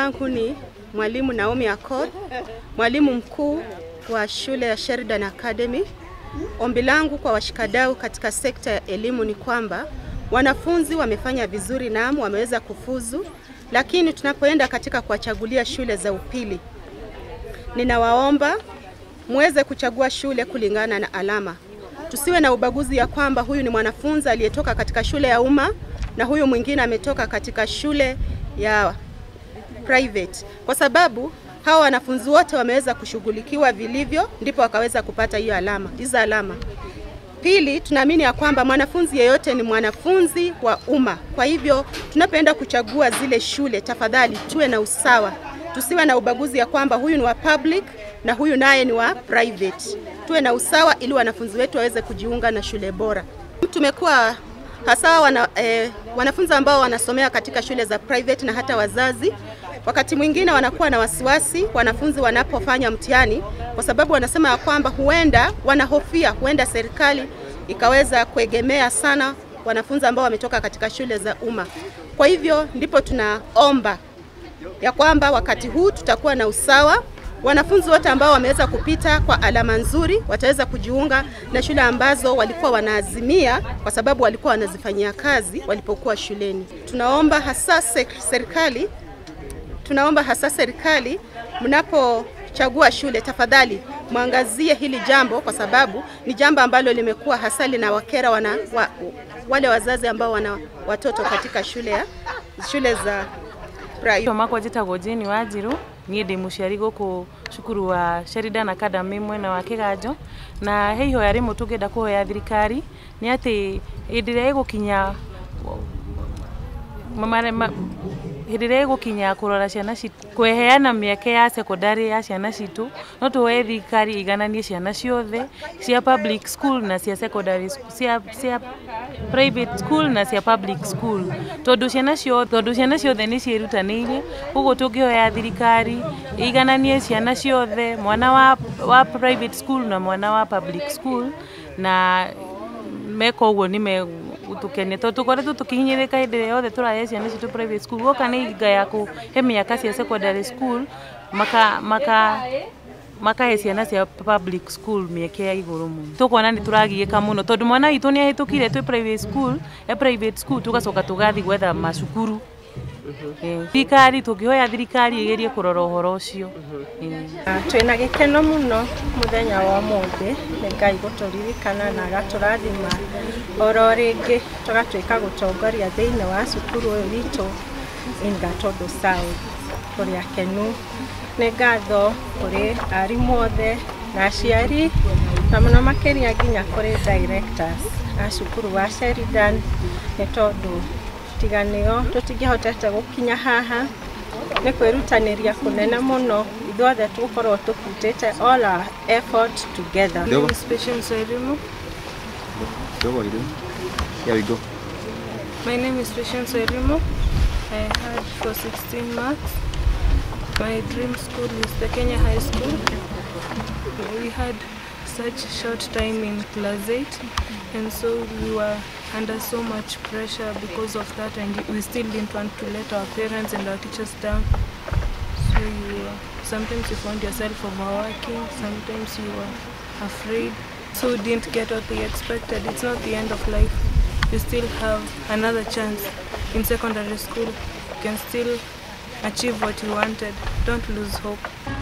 langu ni mwalimu Naomi Accord, mwalimu mkuu wa shule ya Sheridan Academy. Ombi langu kwa washikadau katika sekta ya elimu ni kwamba wanafunzi wamefanya vizuri, naam, wameweza kufuzu, lakini tunapoenda katika kuwachagulia shule za upili, ninawaomba muweze kuchagua shule kulingana na alama. Tusiwe na ubaguzi ya kwamba huyu ni mwanafunzi aliyetoka katika shule ya umma na huyu mwingine ametoka katika shule ya private, kwa sababu hawa wanafunzi wote wameweza kushughulikiwa vilivyo, ndipo wakaweza kupata hiyo alama, hizo alama. Pili, tunaamini ya kwamba mwanafunzi yeyote ni mwanafunzi wa umma. Kwa hivyo tunapoenda kuchagua zile shule, tafadhali tuwe na usawa, tusiwe na ubaguzi ya kwamba huyu ni wa public na huyu naye ni wa private. Tuwe na usawa ili wanafunzi wetu waweze kujiunga na shule bora. Tumekuwa hasa wana, eh, wanafunzi ambao wanasomea katika shule za private na hata wazazi wakati mwingine wanakuwa na wasiwasi wanafunzi wanapofanya mtihani, kwa sababu wanasema ya kwamba huenda wanahofia, huenda serikali ikaweza kuegemea sana wanafunzi ambao wametoka katika shule za umma. Kwa hivyo ndipo tunaomba ya kwamba wakati huu tutakuwa na usawa. Wanafunzi wote ambao wameweza kupita kwa alama nzuri wataweza kujiunga na shule ambazo walikuwa wanaazimia, kwa sababu walikuwa wanazifanyia kazi walipokuwa shuleni. Tunaomba hasa serikali tunaomba hasa serikali mnapochagua shule, tafadhali mwangazie hili jambo, kwa sababu ni jambo ambalo limekuwa hasa linawakera wana, wa, wale wazazi ambao wana watoto katika shule ya shule za private. makwa njĩtagwo Jane Wanjiru niĩ ndĩ mũciari gũkũ cukuru wa Sheridan Academy mwena wa Kĩganjo na he ihoya rĩmwe tũngĩenda kũhoya thirikari nĩ atĩ hĩndĩ ĩrĩa ĩgũkinya hĩndĩ ĩrĩa ĩgũkinya kũrora ciana citũ kweheana mĩeke ya secondary ya ciana citũ no tũhoe thirikari igananie ciana ciothe cia public school na cia secondary cia, cia private school na cia public school tondũ ciana ciothe tondũ ciana ciothe nĩ ciĩrutanĩirie ũguo tũngĩhoya thirikari igananie ciana ciothe mwana wa, wa private school na mwana wa public school na meka ũguo nĩ megũtũkenia tondũ tũkoretwo tũkĩhinyĩrĩka hĩndĩ ĩrĩa yothe tũrahe ciana citũ private school gũka nĩ hinga ya kũhe mĩaka cia secondary school maka maka makahe ciana cia public school mĩeke ya igũrũ mũno tũkuona nĩ tũragiĩka mũno tondũ mwana witũ nĩ ahĩtũkire twĩ private school e private school tũgacoka tũgathiĩ gwetha macukuru thirikari tũngĩhoya thirikari ĩgerie kũrora ũhoro ũcio twĩna gĩkeno mũno mũthenya wa ũmũthĩ nĩ ngai gũtũririkana na agatũrathima oro rĩngĩ tũgatuĩka gũtongoria thĩinĩ wa cukuru ũyũ witũ Ingatondo South tũrĩ akenu nĩ ngatho kũrĩ arimũ othe na aciari na mũno makĩria nginya kũrĩ directors a cukuru wa Sheridan nĩ tondũ tiganĩo tũtingĩhotete gũkinya haha nĩ kwĩrutanĩria kũnene mũno ithuothe tũgũkorwo tũkutĩte all our effort together. My name is Patience Wairimu. Here we go. My name is Patience Wairimu. I had for 16 marks. My dream school is the Kenya High School. We had such short time in class 8 and so we were under so much pressure because of that and we still didn't want to let our parents and our teachers down. So you were, sometimes you found yourself overworking, sometimes you were afraid. So didn't get what they expected. It's not the end of life. You still have another chance in secondary school. You can still achieve what you wanted. Don't lose hope.